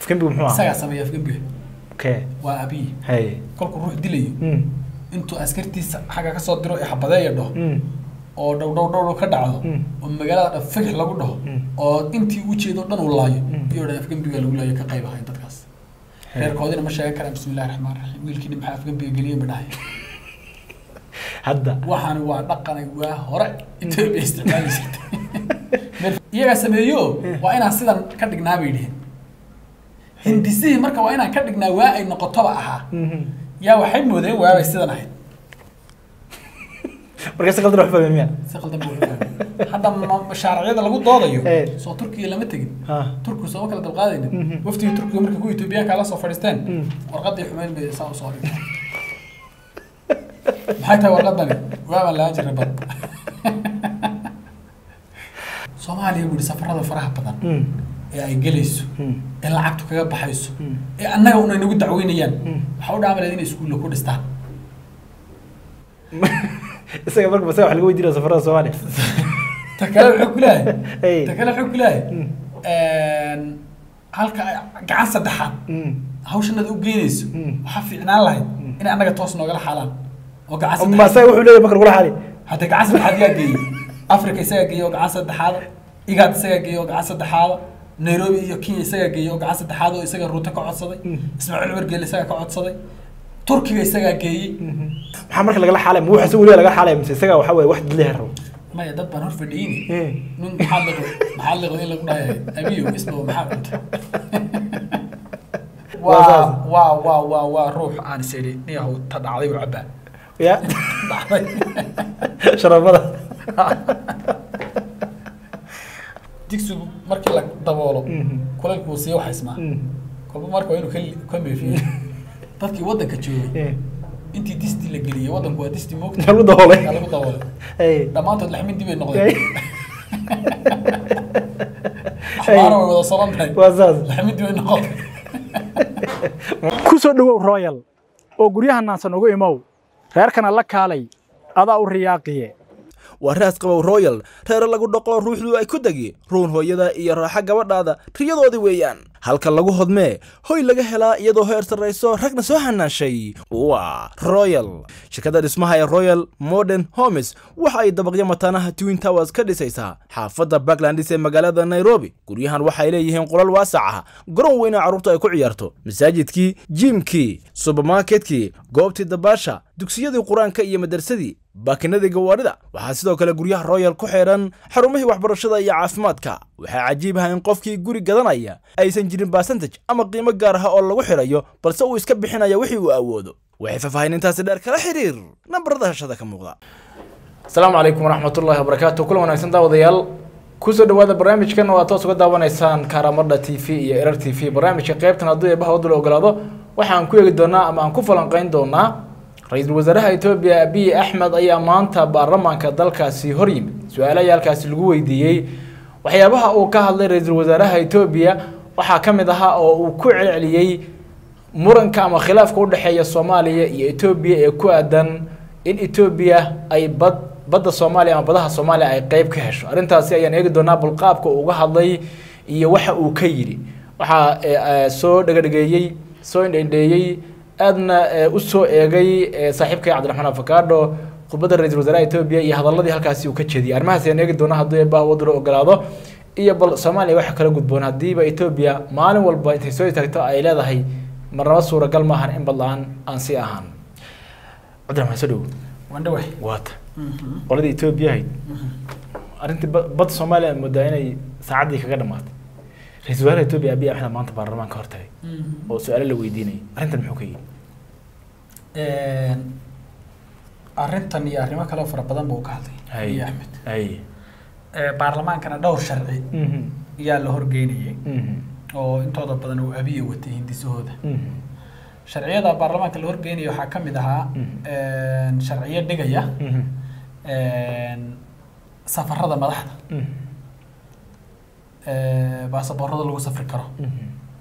afgembigu muxuu ahaa isagaa sameeya afgembiga okay waa abiy hay kolkuu ruux dilayo Mm. intuu askartiisa xagga kasoo diro ee xabadeeya dhaho Mm. oo dhow dhow dhow dhow ka dhacdo Mm. oo magaalada dhan figix lagu dhaho Mm. oo intii ujeedo dhan uu laayo Mm. iyo dhan afgembiga lagu laayo ka qayb ahayn dadkaas Hey. reerkoodina ma sheegan karaan bismillahi raxmaan raxiim wiilkiini maxaa afgembiga geliyey ma dhahay hadda waxaani waa dhaqanay waa hore etoobiya isticmaali jirtay Meel- iyagaa sameeyo waa inaan sidan ka dhignaa bay dhiheen hindisihii marka waa inaan ka dhignaa waa ay noqotoba ahaa Mhm. yaa waxay moodeen waabay sidan ahayd marka si qaldan wax fahmay miya si qaldan buu u fahmay. hadda ma- mashaaricyada lagu doodayo Eh. soo turkiga lama tegin ha turkigu sooma kala dalqaadaynin Mhm. waftigii turkiga markii ku etoobiyaanka la soo fadhiisteen Mm. warqadii xumeyn bay saa usoo dhigtay maxay tahay warqadani waabaan lahaan jirnay bad soomaaliya buu yihi safarada faraha badan Mm. ee ay gelayso Mm. ee lacagtu kaga baxayso Mm. ee annaga una nagu dacweynayaan Mm. waxaa u dhaamaleed inay iskuulla ku dhistaan isaga marka masaga wax laga weydiinaya safarada soomaaliya ta kale wuxuu ku leeyahay Hey. ta kale wuxuu ku leeyahay Mm. halka ay gacan saddexaad Mm. hawshanada u geynayso Mm. waxaa fiicnaan lahayd inay annaga toos noogala xaalaan oo gacan ma saddexaad isaga wuxuu leeyahay marka lagula xali hadda gacan saddexaad yaa geeyey africa isagaa geeyey oo gacan saddexaada igaad isagaa geeyey oo gacan saddexaada nairobi iyo kenya isagaa geeyey oo gacan saddexaad oo isaga ruuto ka codsaday Mm. ismaaciil cumar geele isagaa ka codsaday turkiga isagaa geeyey maxaa marka lagala xalay ma waxa weliba laga xalay mise isaga waxa weeye wax dadleeya rabo maya dad baan hor fadhiyeyni Eh. nin maxaa liqo maxaa liqo in lagu dhahay abiyo isba maxaa cuntay Waa saas. waa waa waa waa waa ruux aan is idhi niyahow ta dhacday u cabaa ya dhacday sharafada digsigu markii la daboolo Mhm. kulaylku uu sii waxaysmaa Mm. kolba marka waa inuu ka li- ka meefiyo dadkii waddanka joogay Eh. intii disti la geliyey waddanku waa disti moogta lagu daboolay yaa lagu daboolay Hey. dhammaantood laxmin dib ay Hey. noqdeen axbaana way wada soran tahay waa saas laxmin dib ay noqotay ku soo dhowow royal oo guryaha naansan ugu imow reerkana la kaalay adaa u riyaaqiye waa raas qabow royal reere lagu dhaqo ruuxdu ay ku degi ruun hooyada iyo raaxa gabadhaada riyadoodii weeyaan halka lagu hodmee hoy laga helaa iyadoo heer sarrayso ragna soo hanaashay waa royal shirkadda dhismaha ee royal modern homes waxa ay dabaqyo mataanaha twin towers ka dhisaysaa xaafadda backlandis ee magaalada nairobi guryahan waxay leeyihiin qolal waasac ah garoon weyna carruurta ay ku ciyaarto masaajidkii jiimkii subermarketkii goobtii dabaasha dugsiyadii qur-aanka iyo madarsadii baakinadii gawaadhida waxaa sidoo kale guryaha royal ku xidhan xarumihii waxbarashada iyo caafimaadka waxaa cajiib ah in qofkii guri gadanaya aysan jirin basantage ama qiimo gaar ah oo lagu xidhayo balse uu iska bixinaya wixii uu awoodo waxay faahfaahinintaasi dheer kala xiriir nambarada hashada ka muuqda asalaamu calaykum waraxmatullaahi wabarakaatu kulan wanaagsan daawadayaal kusoo dhawaada barnaamijkan oo aad toos uga daawanaysaan kaaramadha t v iyo erar t v barnaamijka qeybtan hadduu eebaha wadda la ogolaado waxaan ku eegi doonaa ama aan ku falanqeyn doonaa ra-iisul wasaaraha etoobiya abiy axmed ayaa maanta baarlamaanka dalkaasi hor yimid su-aalo ayaa halkaasi lagu weydiiyey waxyaabaha uu ka hadlay ra-iisul wasaaraha etoobiya waxaa ka mid ahaa oo uu ku celceliyey muranka ama khilaafka udhexeeya soomaaliya iyo etoobiya ee ku aadan in etoobiya ay bad badda soomaaliya ama badaha soomaaliya ay qeyb ka hesho arrintaasi ayaan eegi doonaa balqaabka uu uga hadlay iyo waxa uu ka yidhi waxaa eh, eh, soo dhegedhegeeyey soo indhendheeyey aadna eh, u soo eegay eh, saaxiibkay cabdiraxmaan afakaadho khudbadda ra-iisul wasaaraha etoobiya iyo hadaladii halkaasi uu ka jeediyey arrimahaas ayaan eegi doonaa hadduu eebbaha wadda ogolaado iyo bal soomaaliya waxa kala gudboon haddiiba etoobiya maalin walba intay soo istaagto ay leedahay marnaba suuragal maahan in bad la-aan aan sii ahaan cabdiraxmaan soo dhow wandhawe waata qoladii etoobiya ahayd arrintii ba- badda soomaaliya aad moodaa inay saacaddii kaga dhamaatay ra-iisul wasaaraha etoobiya abiy axmed maanta baarlamaanka hor tagay oo su-aalo la weydiinayay arrintan muxuu ka yidhi arrintan iyo arrimo kale oo fara badan buu ka hadlay abiy axmed hay Eh, baarlamaankana dhowr sharci Mhm. ayaa la horgeynayay Mhm. oo intooda badan uu abiya watay hindisahooda Mhm. sharciyada baarlamaanka la horgeynaya waxaa ka mid ahaa Mhm. sharciyo dhigaya Mhm. safarada madaxda Mhm. baasaboorada lagu safri karo Mhm.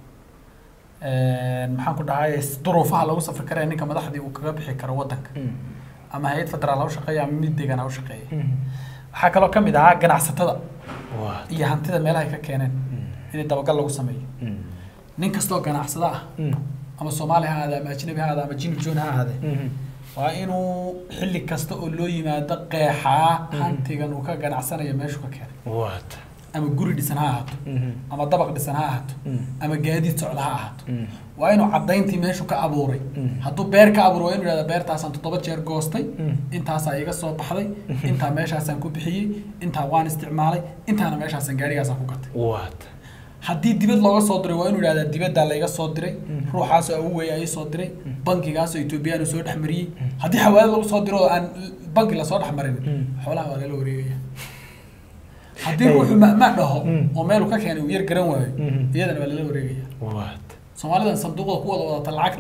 maxaan ku dhahay duruufaha lagu safri karo ee ninka madaxdii uu kaga bixi karo wadanka Mhm. ama hay-ad federaal ha u shaqeeya ama mid deegaan ha u shaqeeya Mhm. waxaa kaloo ka mid ahaa ganacsatada waa iyo hantida meelaha ay ka keeneen in dabagal lagu sameeyo Mhm. nin kastoo ganacsada ah Mm. ama soomaali ha ahaade ama ajnabi ha ahaade ama jinib joon ha ahaade Mhm. waa inuu xilli kasta oo loo yimaado qeexaa hantigan uu ka ganacsanayo meeshuu ka keenay waata ama guri dhisan ha ahaato Mhm. ama dabaq dhisan ha ahaato Mm. ama gaadiid socda ha ahaato Mm. waa inuu caddayntii meeshu ka abuuray Mm. hadduu beer ka abuuray waa inuu yidhahda beertaasaan toddoba jeer goostay Mm. intaasaa iga soo baxday intaa meeshaasaan ku bixiyey intaa waan isticmaalay intaana meeshaasaan gaadhigaasaan ku gatay waata haddii dibad looga soo diray waa inuu yidhahdaa dibaddaa layga soo diray ruuxaasoo awoweya ii soo diray bankigaasoo etoobiyaan soo dhex mariyey haddii xawaalad lagu soo diro oo aan banki lasoo dhex marin Mm. xoolaha waa lala wareegaya haddii ruuxu mahmaa dhaho Mm. oo meelu ka keenay uu yar garan waayo Mhm. iyadana waa lala wareegaya waata soomaalidan sanduuqda ku wada wadata lacagta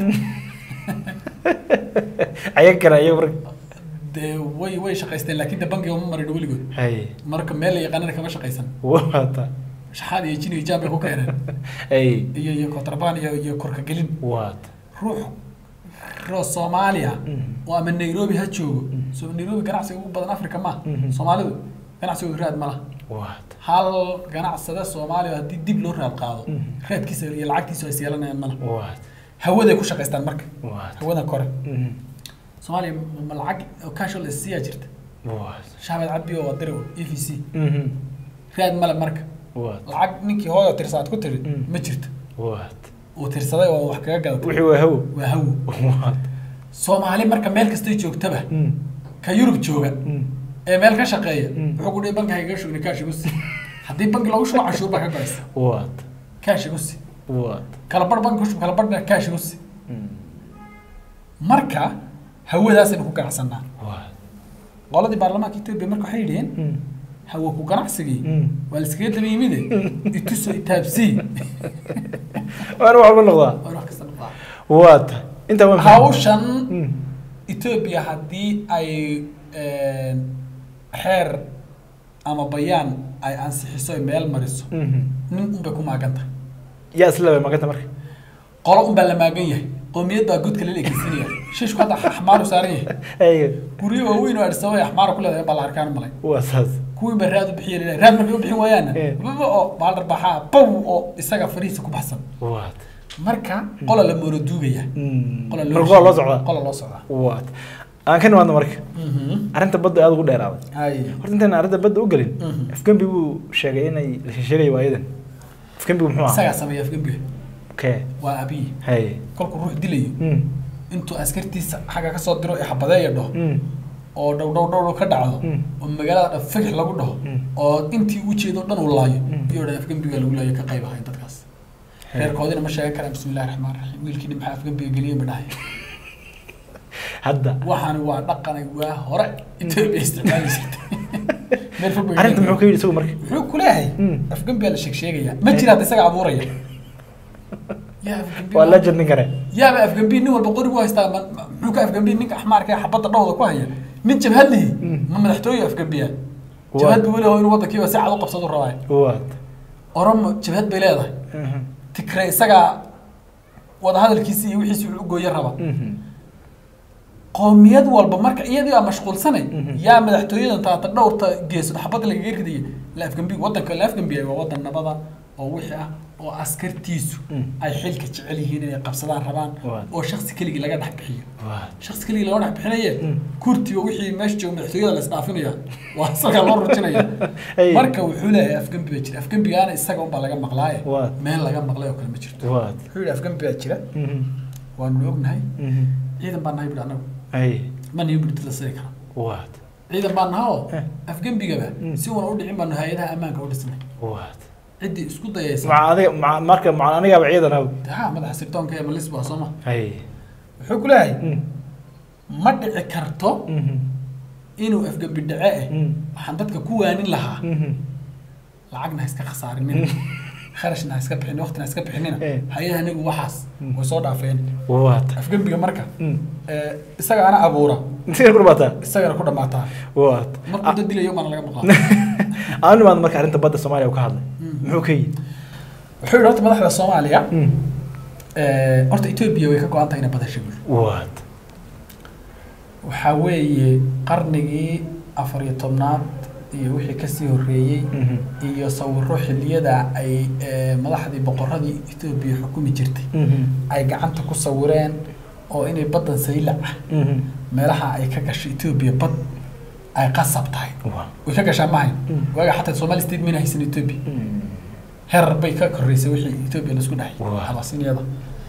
ayaga kale ayaga marka dee way way shaqaysteen laakiin de bankiga uma marin weligood hay marka meel la yaqaanana kama shaqaysan waata shaxaad iyo jin iyo jaan bay ku keeneen hay iyo iyo kontrabaan iyo iyo korka gelin waata ruux roo soomaaliya Mhm. oo ama nairobi ha joogo so nairobi ganacsiga ugu badan africa ma Mhm. soomaalidu ganacsigooda raad ma laha waata hal ganacsada soomaaliya haddii dib loo raad qaado Mhm. raadkiisa iyo lacagtiisa ay yeelanayaan ma laha waata hawaday ku shaqaystaan marka waata hawada kore Mhm. soomaaliya ma lacag oo casual siyaa jirta waata shaabeed cabdi oo waa diri e v c Mhm. raad male marka waata lacag ninkii hooyo tirsaad ku tiri Mm. ma jirto waata uu tirsaday oo wax kaga gadatay wixii waa hawo waa hawo waata soomaali marka meel kastay joogtaba Mm. ka yurub jooga Mm. ee meel ka shaqeeya Mm. wuxuu ku dhihi banki hayga shugni kaash igu si haddii banki loogu shubo cashuur baa ka goysa waata kaash igu si waata kala bar banki ku shub kala barna kaash igu si Mm. marka hawadaasaynu ku ganacsanaa waata qoladii baarlamaanka etoobiya marka waxay yidhiheen Mm. hawa ku ganacsigii Mm. waa la iskaga daba yimide ituso itaabsii waana waxba noqdaa waa wax kasta noqdaa waata intaa waa maxay? hawshan Mm. etoobiya haddii ay xeer ama bayaan ay ansixiso ay meel mariso Mhm. nin unbay ku maaganta yaa isla bay maganta marka qolo unbaa la maagan yahay qoomiyad baa godka lala ekeysanaya shiishku hadda axmaaru saaran yahay ay guryo waaweyn oo adhisaba ay axmaara ku leedahay baa la arkaan malay waa saas kuwii baa raad u bixiya laleeyahay raad markay u bixin waayaanna Eh. baba oo baaldar baxaa bow oo isaga farihiisa ku baxsan waata marka qola la moolo duugaya Mm. qola marka waa loo socdaa qola loo socdaa waata aan ka nimaadno marka arrinta badda aada ugu dheeraaday hay horta intaan arrinta badda u gelin Mhm. afgembi buu sheegay inay la sheegay waayadan afgembigu muxuu ahaa isagaa sameeya afgembiga kee waa abiy hay kolkuu ruux dilayo Mm. intuu askartiisa xagga ka soo diro ee xabadeeya dhaho Mm. oo dhow dhow dhow ka dhacdo Mm. oo magaalada dhan figix lagu dhaho Mm. oo intii u jeedo dhan uu laayo Mm. iyo dhan afgembiga lagu laayo ka qayb ahayn dadkaas reerkoodina ma sheegan karaan bismillahi raxmaan raxiim wiilkiini maxaa afgembiga geliyey ma dhahay hadda waxaani waa dhaqanay waa hore etoobiya isticmaali jirtay meel fog bay arrinta muxuu ka yidhi isagu marka muxuu ku leeyahay Mm. afgembiga la sheeg sheegaya ma jira hadda isaga abuuraya yaa afgembiga waa legend nin kale yaaba afgambiin nin walba qori buu haystaa ma- ma- muxuu ka afgambiin ninka axmaarka ee xabadda dhowda ku haya nin jabhad lihi Mm. ma madaxtooye afgambiya Waa. jabhad buu weli inuu waddankiiba si cad u qabsadu rabaa waata oromo jabhad bay leedahay Mhm. tikre isagaa wadahadalkiisi iyo wixiisi wuxuu u gooye raba Mhm. qoomiyad walba marka iyadii aa mashquulsanay Mhm. yaa madaxtooyadan taata dhowrta geesood xabadda lagaga ridaya la afgambi waddanka la afgambiyay waa waddan nabada oo wixii ah oo askartiisu Mm. ay xilka jecel yihiin inay qabsadaan rabaan Waa. oo shaksi keligii laga dhex bixiyo waata shaksi keligii laga dhex bixinaye Mm. kurtiga wixii meesha jooga madaxtooyada la isdhaafinaya waa isaga loo rujinaya Hey. marka wuxuu leeyahay afgambi baa jira afgambigaana isaga unbaa laga maqlaaye Waa. meel laga maqlay oo kale ma jirto waata wuxuu yidhi afgambi baa jira Mhm. waanu ognahay Mhm. ciidan baan nahay bui anagu ay ma nihi bui dad la siri kara waata ciidan baan naha oo Eh. afgembigaba Mm. si uuna u dhicin baanu hay-adaha ammaanka u dhisnay waata ciddii isku dayaysa maca adiga maca marka maca anigaaba ciidan aw ha madaxa sirdoonka ee malisba sooma ay wuxuu ku leeyahay Mm. ma dhici karto Mhm. inuu afgembi dhace eh Mm. waxaan dadka ku waanin lahaa Mhm. lacagna ha iska khasaarinin kharashna ha iska bixin waqtina ha iska bixinina Eh. hay-adaha anigu waxaas Mm. way soo dhaafeen waata afgembiga marka Mm. eh, isaga ana abuura intii ku dhamaata isagana ku dhammaataa waata markuu dad dilayo maana laga maqlaa aan nimaad marka arrinta badda soomaaliya uu ka hadlay Mm. muxuu ka yidhi wuxuu yidhi horta madaxda soomaaliya Mm. eh, horta etoobiya way ka go-an tahay inay badasha guul waata waxaa weeye qarnigii afar iyo tobnaad iyo wixii kasii horreeyey Mhm. iyo sawiro xilliyada ay eh, madaxdii boqoradii etoobiya xukumi jirtay Mhm. ay gacanta ku sawireen oo inay baddan saylac ah Mhm. meelaha ay ka gasho etoobiya bad ay qasab tahay Waa. way ka gashaa mahayn Mm. waaga xataa somali state mayna haysan etoobiya Mm. herar bay ka koreysay wixii etoobiya laisku dhahay Waa. abasinyada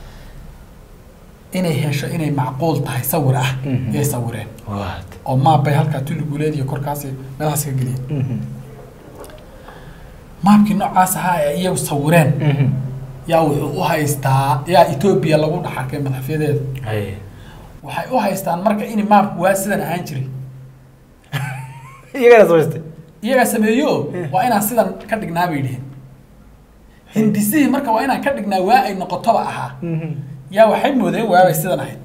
inay hesho inay macquul tahay sawir ah Mhm. yay sawireen Waa. oo maab bay halkaa tuliguleed iyo korkaasi meelahaas ka geliyeen Mhm. maabkii noocaas ahaa ee iyagu sawireen Mhm. yaa wuxuu u haystaa yaa etoobiya lagu dhex arkay madaxfyadeeda Haye. waxay u haystaan marka in maabku waa sidan ahaan jiray iyagana samaystay iyagaa sameeyo waa inaan sidan ka dhignaa bay dhiheen hindisihii marka waa inaan ka dhignaa waa ay noqotoba ahaa Mhm. yaa waxay moodeen waabay sidan ahayd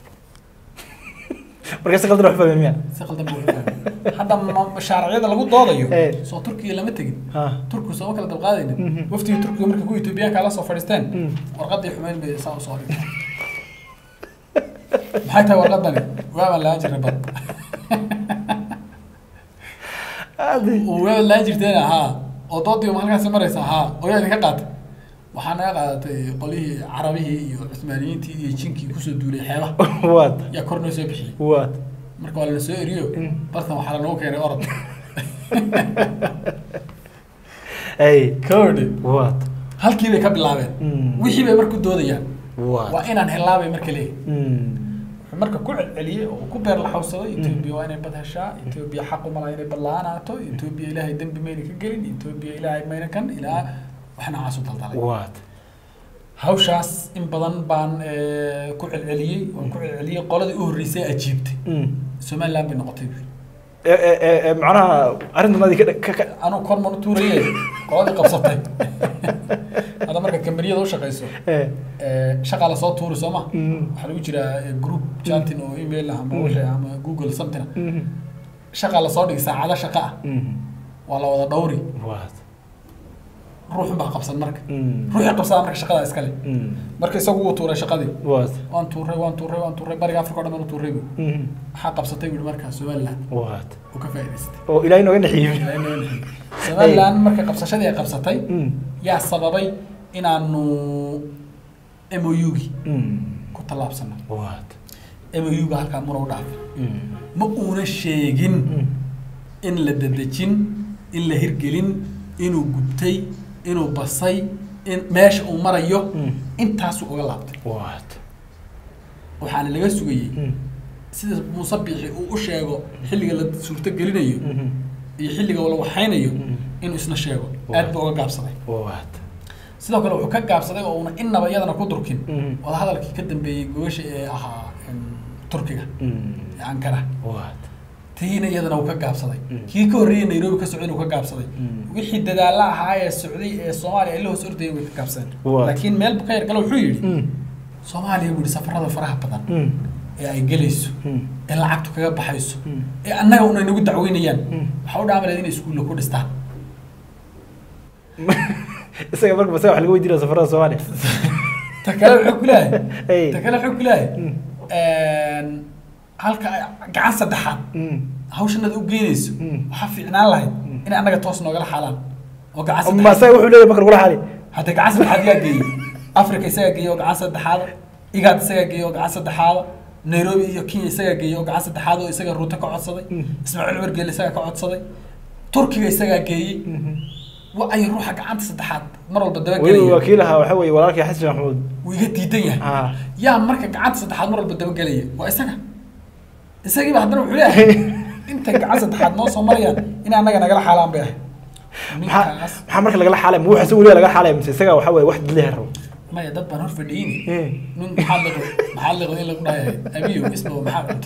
marka si qaldan wax fahmay miya si qaldan buu u fahmay. hadda ma- mashaaricyada lagu doodayo Eh. soo turkiya lama tegin Ha. turkigu sooma kala dabqaadaynin Mhm. waftigii turkiga markay ku etoobiyaanka la soo fadhiisteen Mm. warqadii xumeyn bay saa usoo dhigtay maxay tahay warqadani waabaan laan jirnay bad Adi. oo waabaan laan jirteen haa oo doodii ma halkaasi maraysa haa oo yaa idinka qaatay waxaa naga qaadatay qolihii carabihii iyo cusmaaniyiintii iyo jinkii kusoo duulay xeebaha Waad. yaa kor noo soo bixiyey Waad. marka waa lana soo eriyo Mm. bartan waxaa lanoo keenay orod Haye. kowdhe Waad. halkii bay ka bilaabeen Mm. wixii bay marku doodayaan Waad. waa inaan helaabay marka leeyahy Mm. wuxuu marka ku celceliyey oo ku beer laxawsaday etoobiya waa inay bad heshaa etoobiya xaq uma laha inay badla-aanaato etoobiya ilaahay dembi mayna ka gelin etoobiya ilaahay mayna kan ilaa wax noocaas u daldalay Waad. hawshaas in badan baan eh, ku celceliyey waan ku celceliyey qoladii u horreysay ajiibtay Mm. somaliland bay noqotay buuri Eh, eh, eh, eh, macnaha arrintanadii ka ka ka anuu kor manu tuuraye qoladii qabsatay hadda marka kambaniyada u shaqayso eh eh, shaqaa lasoo tuuri soo ma Mm. waxaa lagu jiraa eh, group chatting oo email ah ama wixii ama google something ah. Mhm. shaqaa lasoo dhigi saacado shaqa ah Mhm. waa la wada dhawri Waad. ruuxun baa qabsan marka Mm. ruuxii qabsada marka shaqada iskale Mm. marka isagu wuu tuuray shaqadii Waad. waan tuuray waan tuuray waan tuuray bariga africa o dhan baan u tuuray bu Mhm. maxaa qabsatay buhi markaa somaliland Waad. uu ka faa'idaystay oo ilaahay nooga naxiyey Ilaahay noo naxariis. somaliland marka qabsashadii ay qabsatay Mm. yaa sababay inaanu MOU-gi Mm. ku tallaabsano Waad. MOU-ga halkaa muna u dhaafay Mm. ma uuna sheegin Mm. in la dedejin in la hirgelin inuu gubtay inuu basay in meesha uu marayo Mm. intaasuu uga laabtay Waad. waxaana laga sugayey Mm. sida muuse biixi uu u sheego xilliga la suurto gelinayo Mhm. iyo xilliga la waxaynayo Mm. inuu isna sheego Waa. aad buu uga gaabsaday Waad. sidoo kale wuxuu ka gaabsaday oo una innaba iyadana ku durkin Mhm. wadahadalkii ka dambeeyey gobasha ee ahaa em, turkiga Mm. ee ankara Waad. tiina iyadana uu ka gaabsaday Mm. kii ka horreeyey nairobi ka socday inuu ka gaabsaday Mm. wixii dadaalla ahaa ee socday ee soomaaliya ay la hoos ordayeen way ka gaabsadeen Waa. laakiin meel buu ka yargalo wuxuu yidhi Mm. soomaaliya buu yidhi safarada faraha badan Mm. ee ay gelayso Mm. ee lacagtu kaga baxayso Mm. ee annaga una inagu dacweynayaan Mm. waxaa u dhaamaleed inay iskuulla ku dhistaan isaga marka masaga wax laga weydiinaya safarada Soomaaliya ta kale wuxuu ku leeyahay Hey. ta kale wuxuu ku leeyahay Mm. halka gacan saddexaad Mm. hawshanada u geynayso Mm. waxaa fiicnaan lahayd inay annaga toos noogala xaalaan oo gacan ma saddexaad isaga wuxuu leeyahay marka lagula xali hadda gacan saddexaad yaa geeyey africa isagaa geeyey oo gacan saddexaada igaad isagaa geeyey oo gacan saddexaada nairobi iyo kenya isagaa geeyey oo gacan saddexaad oo isaga ruuto ka codsaday Mm. ismaaciil cumar geele isagaa ka codsaday turkiga isagaa geeyey wa ay ruuxa gacanta saddexaad mar walba weliba dabagelaya wakiilaha waxa weeye walaalkii xasan maxamuud wuu iga diidan yahay Ah. yaa marka gacanta saddexaad mar walba dabagelaya waa isaga isagiiba haddana wuxuu leeyahay intay gacan saddexaad noo soo marayaan in annaga nagala xaalaan bay ahay maxaa ninkaas maxaa marka lagala xaalay ma waxa weliba laga xaalay mise isaga waxa weeye wax dadleha rabo maya dad baan hor fadhiyini Eh. nin maxaa liqo maxaa liqo in lagu dhahay abiyo isba maxaa cunta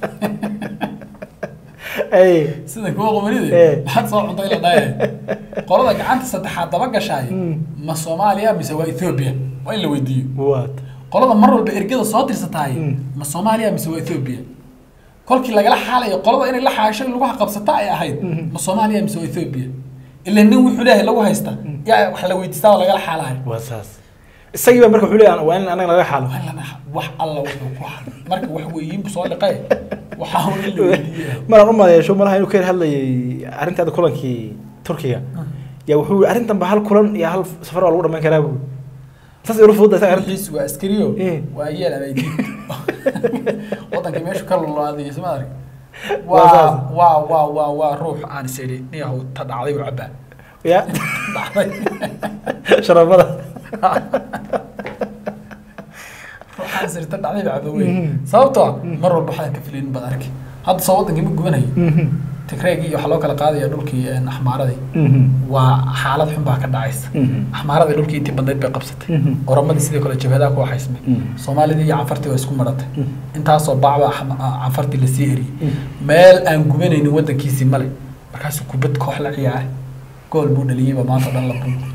ay sida kuwa qomanida Eh. maxaad soo cuntay la dhahay qolada gacanta saddexaad daba gashaay Mm. ma soomaaliya mise waa ethiopia waa in la weydiiyo waad qolada mar walba ergada soo tirsataay Mm. ma soomaaliya mise waa ethiopia kolkii lagala xaalayo qolada inay la xaasho lagu qabsata ay ahayd Mhm. ma soomaaliya mise waa ethiopia ila nin wuxuu leeyahay lagu haysta yaa wax la weydiistaa oo lagala xaalayo waa saas isagii baa marka wuxuu leeyahay waa in anaga laga xaalo waa in la dhaha wax alla wuxuu ku haray marka wax weeyiin bu soo liqay waxaa un in la weydiiya maraan u maleesho malaha inuu ka hadlayay arrintaada kulankii turkiga yaa wuxuu yii arrintan ba hal kulan iyo hal safar waa lagu dhamayn karaa buu saas ula fududda isaga arrinta wixiis waa askariyo Eh. waa yeel ama diid wadankii meeshu ka lulaadiyay soma arag Waa saas. waa waa waa waa waa ruux aan is idhi niyahow ta dhacday buu cabaa ya dhacday sharafada ruuxaan is idhi ta dhacday buu cabaa wey sababtoo ah mar walba waxaan ka filaynin baad arki hadda soo wadankii ma gubanayo tigreegii iyo waxaa loo kala qaadaya dhulkii een, axmaaradii waa xaalad xun baa ka dhacaysa axmaaradii dhulkii intii badnayd bay qabsatay oromadii sidoo kale jabhadaha ku waxaysmay soomaalidii iyo canfartii waa isku maratay intaasoo bacba axma- a- canfartii lasii eriyey meel aan gubanaynin wadankiisii male markaasuu kubad koox la ciyaaray gool buu dhaliyeyba maanta o dhan la buu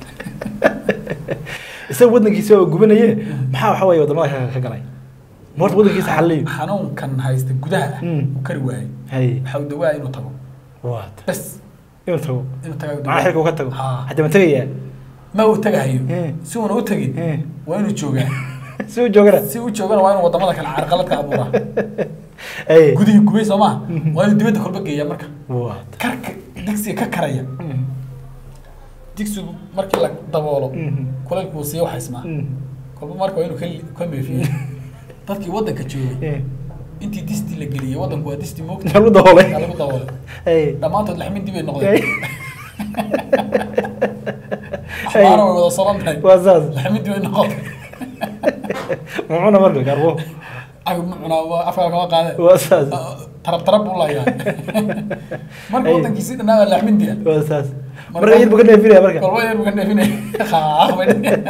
isaga wadankiisa oo gubanaye maxaa waxa weeye wadamada ka ka galay ma horta wadankiisa xaliyo xanuunkan haysta gudaha ah Mm. uu kari waayey hay waxa uu dawaaya inuu tago waat bes inuu tago inuu tagaa uu maxaa xilka uga tago Haa. hadda ma tegayaa ma uu tagahayo Eh. si uuna u tegin Eh. waa inuu joogaa si uu joogana si uu joogana waa inuu wadamada kale carqalad ka abuuraa ay gudihii gubay soo maha waa inuu dibadda kolba geeya marka waat karka digsiga ka karaya digsigu markii la daboolo Mhm. kulaylku uu sii waxaysmaa kolba marka waa inuu ka li- ka meefiyo dadkii waddanka joogay intii distii la geliyey waddanku waa disti moogta lagu daboolay yaa lagu daboolay ay dhammaantood laxmin dib ay ay noqdeen axmaara way wada soran tahay waa saas laxmin dib ay noqotay mucuna marka garbo agab ma cunaa waa afkaa kama qaadeen waa saas tarab tarab buu layaa marka Ay. waddankiisii dhannaaba laxmin diya waa saas marka yar buu ka neefinaya marka kolba yar buu ka neefinaya qaaqbay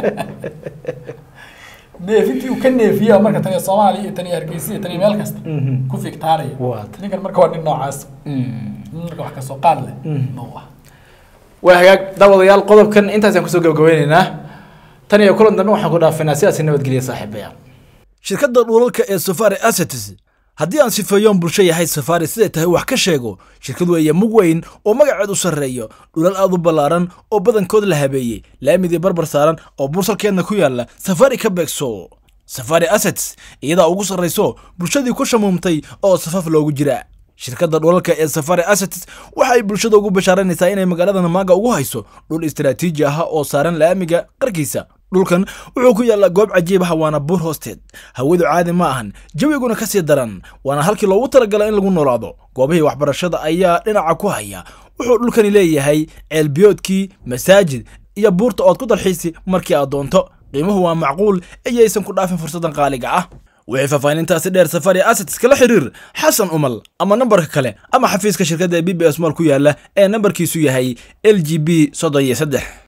neefintii uu ka neefiya marka taniya soomaaliya iyo taniya hargeysa iyo taniya meel kasta Mhm. ku fiktaaraya Waat. ninkan marka waa nin noocaas nin marka wax kasoo qaad leh Mhm. noo ah waa hagaag daawadayaal qodobkan intaasaan kusoo gabagabeyneynaa tan iyo kulan dambe waxaan ku dhaafinaa sidaasi nabadgelya saaxiibayaal shirkadda dhulalka ee safari assets haddii aan sifeeyoon bulsho yahay safari siday tahay wax ka sheego shirkad weeye mug weyn oo magaceed u sarreeyo dhulal aad u ballaaran oo badankood la habeeyey laamidii barbar saaran oo bursalkeedna ku yaalla safari ka beegso safari assets iyadaa ugu sarrayso bulshadii ku shamuumtay oo safaf loogu jira shirkadda dhulalka ee safari assets waxa ay bulshada ugu bashaaranaysaa inay magaalada namaaga ugu hayso dhul istaraatiiji ah oo saaran laamiga qarkiisa dhulkan wuxuu ku yaallaa goob cajiib ah waana buur hoosteed hawadu caadi ma ahan jawiguna ka sii daran waana halkii loogu talagalay in lagu noolaado goobihii waxbarashada ayaa dhinaca ku haya wuxuu dhulkani leeyahay ceelbiyoodkii masaajid iyo buurta ood ku dalxiisi markii aad doonto qiimuhu waa macquul iyaysan ku dhaafin fursadan qaaliga ah wixii faahfaahintaasi dheer safari assets kala xiriir xasan umal ama nambarka kale ama xafiiska shirkadda ee b b s mall ku yaala ee nambarkiisu yahay l g b soddon iyo saddex